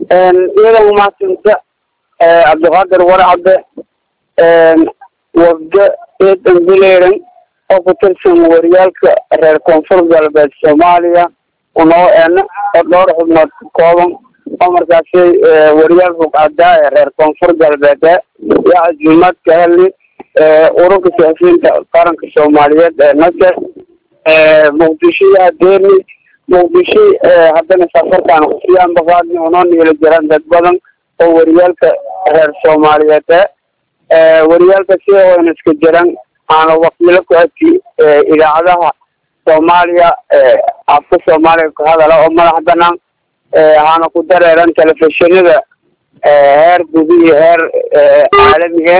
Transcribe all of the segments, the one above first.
iyadan umahadsanta cabdiqaadir warcadde wafdo eedan bileeran oo ku tirsan wariyaalka reer koonfur galbeed soomaaliya unoo eena oo dhowr xubnood ka kooban oo markaasi wariyaal rugcadaa ee reer koonfur galbeed yaa casuumaad ka helni ururka siyaasiyiinta qaranka soomaaliyeed ee nase muqdisho yaa deerni muqdisho haddana safarkaan kusii ambaqaadni unoo niila jiraan dad badan oo wariyaalka reer soomaaliyeed e wariyaalka sida wayna iska jiran aana wakiilo ku ati idaacadaha soomaaliya afka soomaaliya ku hadala oo madax banaan aana ku dareeran telefishinada heer guud iyo heer caalami e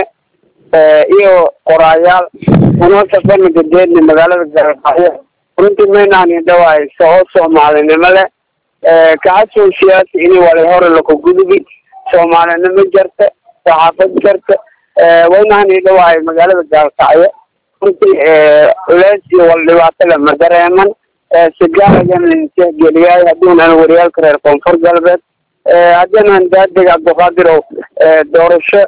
iyo qoraayaal unoo safana gadeedni magaalada galkacyo runtii maynaan dhawaaysa oo soomaalinimo leh kacasow siyaasi ini wala hore lakagudubi soomaalinimo jarta saxaafad jarta waynaan dhawaay magaalada gaalkacyo runtii culeys iyo wal dhibaato le ma dareeman sigaaragan tixgeliyaay hadduunan wariyaalka reer koonfur galbeed haddiinan daadeg cabdiqaadirow doorasho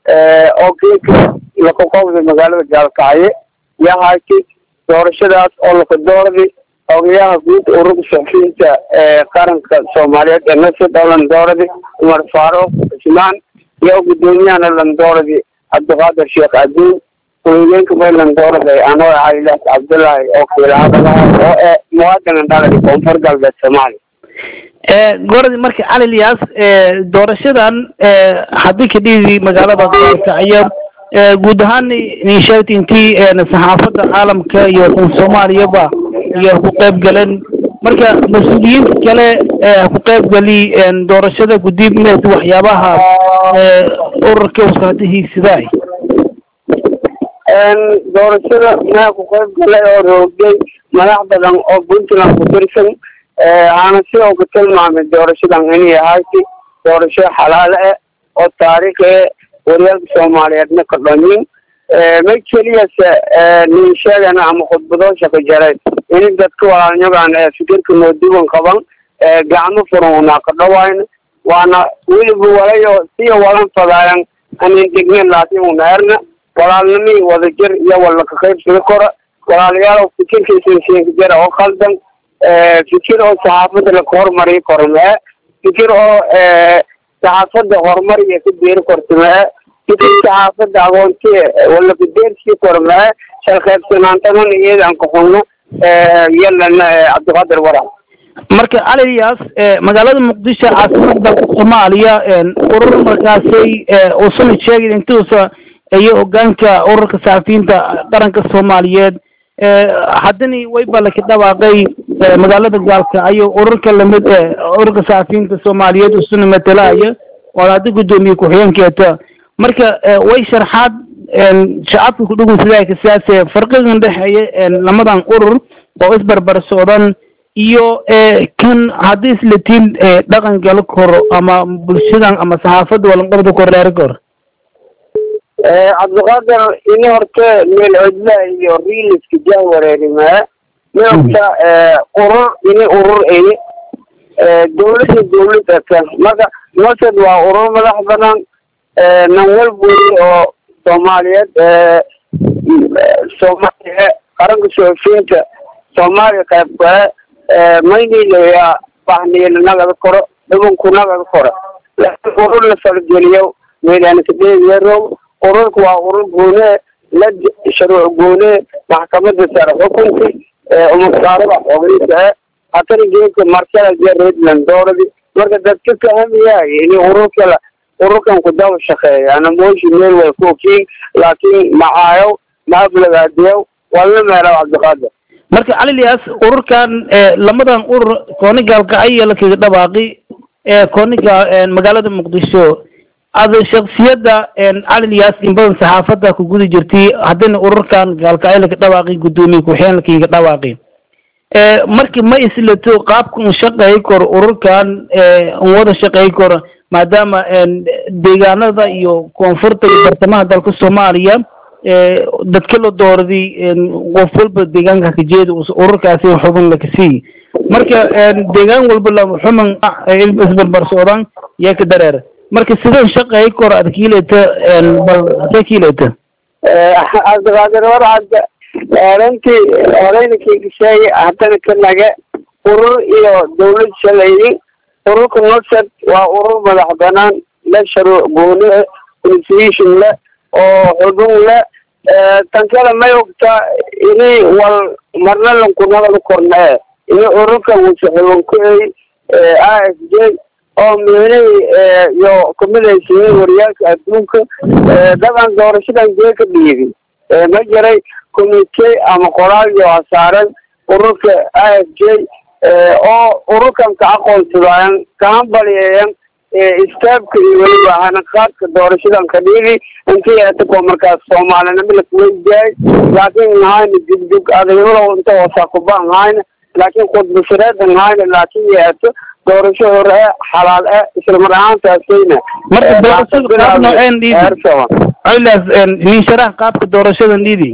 oo geeka lakaqowda magaalada gaalkacyo yahaaki doorashadaas oo lakadoordi ogayaha guud ururka saxufiyiinta qaranka soomaaliyeed ee nasir landooradi cumar faaruq cismaan iyo gudoomiyahana landooradi cabdiqaadir sheekh aduun ku-xigeenka may landoorada anoo calilaas cabdullaahi oo kiilahadalaha oo e muwaadinin dhaladi koonfur galbeed soomaaliya goradi marka cali liyaas doorashadan haddii ka dhigi magaalada gaalkacyo guud ahaan nisheegta intii saxaafadda caalamka iyo soomaaliyaba iyo ku qayb galeen marka mas-uuliyiinta kale ku qayb gali doorashada gudib waxyaabaha ururka uskaata hiigsaday doorashada mea ku qayb galay oo roogay madax badan oo puntland ku tirsan aana sidoo ka tilmaamay doorashadan inay ahayti doorasho xalaalo eh oo taariikh eh wariyaalka soomaaliyeedna ka dhanyin ma keliyase nin sheegana ama khudbadoosha ka jaray ini dadka walaalnyagan ee fikirka nooduwan qaban gacmo furan unaa ka dhawayna waana weliba walayo siya walan fadaayan anin degnen laakin una erna walaalnimii wadajir iyo walla ka qaybsada kora walaalayaal fikirkaisinsiinka jara oo khaldan fikir oo saxaafadda laka horumariyo kora mae fikir oo saxaafadda horumar iyo ka beeri korta mae fikir saxaafadda agoonti wala kadeersii kora mae shalqeybsanaantanan iyadan kaxunno yalana cabdiqaadir warac marka aliyaas magaalada muqdisho caasimada dalka soomaaliya urur markaasay usuna sheegay intuusa iyo hogaanka ururka saxafiyiinta qaranka soomaaliyeed haddana wayba laka dhawaaqay magaalada gaalkacyo ururka lamid ururka saxafiyiinta soomaaliyeed usuna matalaya oo hadda guddoomiye ku-xigeenkeeta marka way sharxaad shacabka kudhugunsadaa kasaase farqigan dhexeeya lamadan urur oo isbarbar socdan iyo kan haddii islatiin dhaqan gala koro ama bulshadan ama saxaafadda walanqabda korreer kor cabdiqaadir ini horta meel codla iyo riiliska jah wareerimaa mi horta urur ini urur eye dawladda dawladda ka marka nosed waa urur madax banan nan walburi oo soomaaliyeed soomaaliya qaranka soofiinta soomaaliya qayb kale maynilayaa bahniila nagada koro dhubanku nagada koro laakiin urur la fargeliyo meydaan kadeeyarow ururka waa urur goone la shuruuc goone maxkamada sare xukunki umasaarada xogeysa hatana geedka markala jeredland dooradi marka dadka kahamiyaay ini ururkala ururkan ku daba shaqeeya ana mooshi meel way ku okiin laakiin macaayow maaflagaadiyow walna meelaw cabdiqaadir marka calilyas ururkan lamadan urur kooni gaalkacyo lakaga dhawaaqi kooniga magaalada muqdisho ada shaksiyadda calilyas in badan saxaafadda ku guda jirtay haddana ururkan gaalkacyo laka dhawaaqi guddoomiye ku-xigeen lakaga dhawaaqi marki ma islato qaabka un shaqeey kor ururkan un wada shaqeey kor maadaama deegaanada iyo koonfurta iyo bartamaha dalka soomaaliya dadka la doorday qof walba deegaanka kajeeda ururkaasi xubin lakasiiy marka deegaan walba la xuman isbarbar socdaan yaa ka dareer marka sideen shaqeey kor ad kiileta bal see kiileta cabdiqaadir warcadda runtii horeynankii gasheeye haddana ka nage urur iyo dawlad shaleeyin ururka nosad waa urur madax banaan le sharuuc gooni constitution le oo xubin le tan kale may ogtaa ini wal marna lankunagala kornee ini ururka wusa xubin ku ey a f j oo miinihii iyo kamidaysiin wariyaalka adduunka daban doorashadan jee ka dhiibi ma jiray commitee ama qoraal iyo hasaaran ururka a f j oo ururkan ka aqoonsadaayan kahambalyeeyan istaabka iyo weliba hanaqaadka doorashadan ka dhiibi intii eetako markaas soomaalinimo lakuweydiyaay laakiin nhayna dugdug adaymalow inta hoosaa kubaan hayna laakiin khudbashareedan hayna laakiin yeeto doorasho hore e xalaal e isla mar ahaantaasayna marka doorashada qaab nooceen dhiidi cilaas nin sharax qaabka doorashadan dhiidi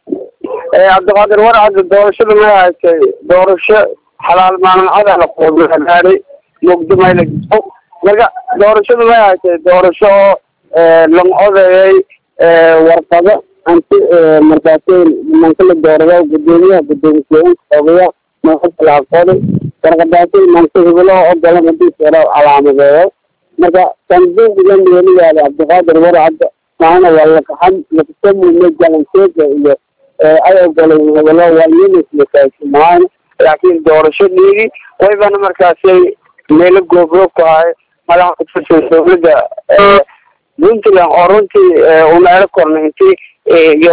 cabdiqaadir warcadda doorashada may haysay doorasho xalaal maalmacada la qoodaaari mugdimayla marka doorashada may haysay doorasho oo lang odeeyay warqado anti markaasay nimanka la doorada gudoomiyaha gudoomiye ogayaa manka aqooni warqadaasay manka hibiloo ogola madiisera calaamadeeyo marka sanduuqda meeliyaada cabdiqaadir warcadda maana waa lakaxan lakasamume galanteeda iyo ay ogolay hebelo waa unislakaasimahan laakiin doorasho dhiigi waybana markaasay meelo goobroog ku haay madaxa kutirsan dawladda puntland oo runtii unaelo korna intii iyo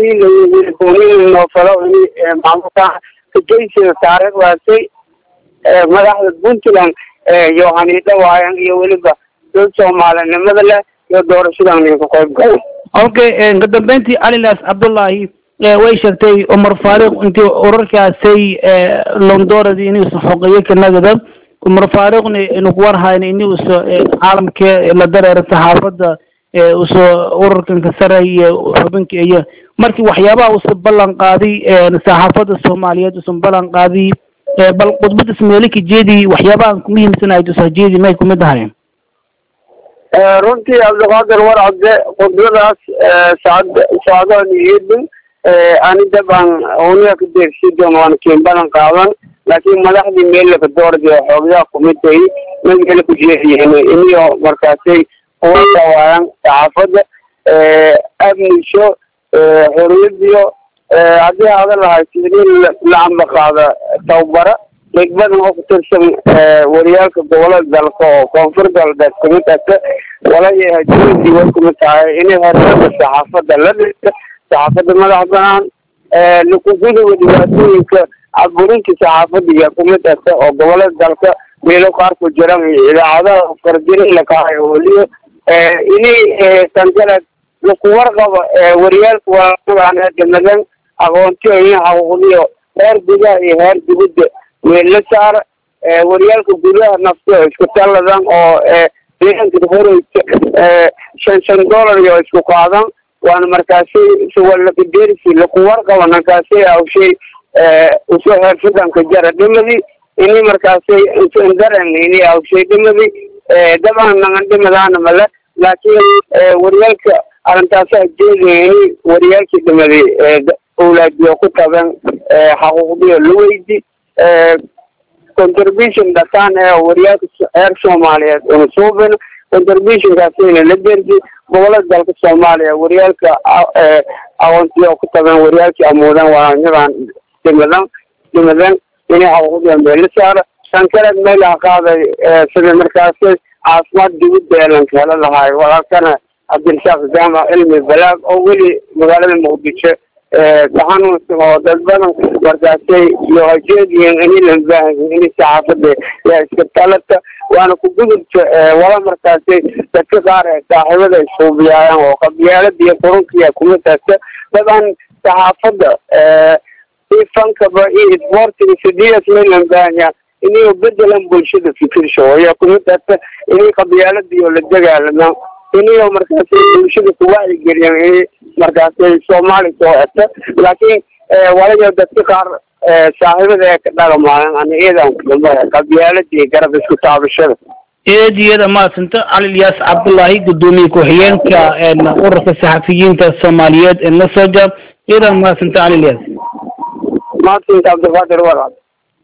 deemniil noofalo ini maamulka kajaysiga taariikh waasay madaxda puntland iyo haniidho waayan iyo weliba dad soomaalinimada leh iyo doorashadan ninka qayb galay okay ka dambeyntii calilaas cabdullaahi way sheegtay cumar faariq intii urarkaasay londoradi inuusa xogeeyo kanagada cumar faariqna inuku warhayna inuusa caalamka la dareera saxaafadda usa urarkanka sare iyo xubinka iyo markii waxyaabaha usa ballan qaaday saxaafadda soomaaliyeed usan ballan qaaday bal khudbada ismeelika jeedi waxyaabahan kumuhiimsanahay usa jeedi may kumid ahay runtii cabdiqaadir warcadde khudbadaas sacd sacdoon iyodin ani dabcan uniga ka deersidoon waana keen balan qaadan laakiin madaxdii meellaka doorada xoogyaha kumitay magala ku jeediyen iniyo markaasay uwasa waayan saxaafadda amnisho xoriyadiyo haddii hada lahayd in la ambaqaada tababara deg badan oo kutirsan wariyaalka gobolada dalka oo koonfur galbeed kumid ata walayahay dowladii way kumid tahay inay hormada saxaafadda la dhigta saxaafadda madax banaan lakugudowa dhibaatooyinka caburinta saxaafadiga kumid ata oo gobolada dalka meelo qaar ku jiran idaacadaha fardirin lakahayo weliyo ini tangaled laku warqabo wariyaalka waa damadan aqoontiyo in xaquuqdiyo heer gudaha iyo heer dibadda meella saara wariyaalka gudaha nafto isku talladan oo deegaanka horeysa shan shan dollar iyo isku qaadan waana markaasi suwalakaderisi laku warqabo nankaasi awshay uso heersadanka jara dhimadi ini markaasi daren ini awshay dhimadi dabcan nangan dhimadaana male laakiin wariyaalka arrintaasa jeedaya ini wariyaalkii dhimadi awlaadiyo ku taban xaquuqdiyo la weydi contribution dhataan ee wariyaalka reer soomaaliyeed una suubin contributionkaasina la derji gobolada dalka soomaaliya wariyaalka aqoontiyo ku taban wariyaalkii amuudan waanyadan dhimadan dhimadan inay xaquuqdiyo meela saara tan kaleed meelaha qaaday sida markaasi caafimaad dibadda eelanka hela lahaay walaalkana cabdirasaaq jaamac cilmi balaag oo weli magaalada muqdisho xanuunsan oo dad badan markaasay iyo hajeediyen ini lambaahayin ini saxaafada yaa iska talata waana ku gudubta wala markaasay dadka qaar ee saaxiibada isuubiyaayaan oo qabyaalada iyo qurunkiya kuma taagta daban saxaafadda ifankaba iyo isboortiga sidias may lambaahaya inay bedelan bulshada fikirsho ayaa kuma taagta inay qabyaaladiyo la dagaalamaan iniyo markaasay bulshada ku wacyigeliyaan inay markaasay soomaali soo eta laakiin walayo dadka qaar saaxiibada ee ka dhagamaayan ani iyadan kadamba qabyaalada iyo garab isku taabashada eed iyada mahadsanta cali ilyaas cabdullaahi guddoomiye ku-xigeenka ururka saxafiyiinta soomaaliyeed ee nasoja iyadan mahadsanta cali ilyaas mahadsanka cabdiqaadir walaal